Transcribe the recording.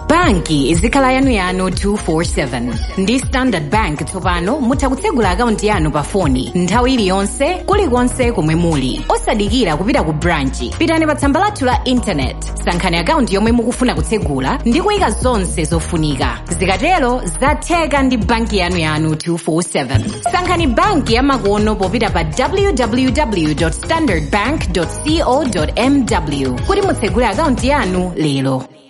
banki izikhala yanuyanu 247 ndi standard bank tsopano mutha kutsegula akaunti yanu pa foni nthawi iliyonse kulikonse komwe muli osadikira kupita ku branchi pitani pa tsamba lathu la intaneti sankhani akaunti yomwe mukufuna kutsegula ndi kuyika zonse zofunika zikatero zatheka ndi banki yanuyanu 247 sankhani banki yamakono popita pa www standardbank co mw kuti mutsegule akaunti yanu lero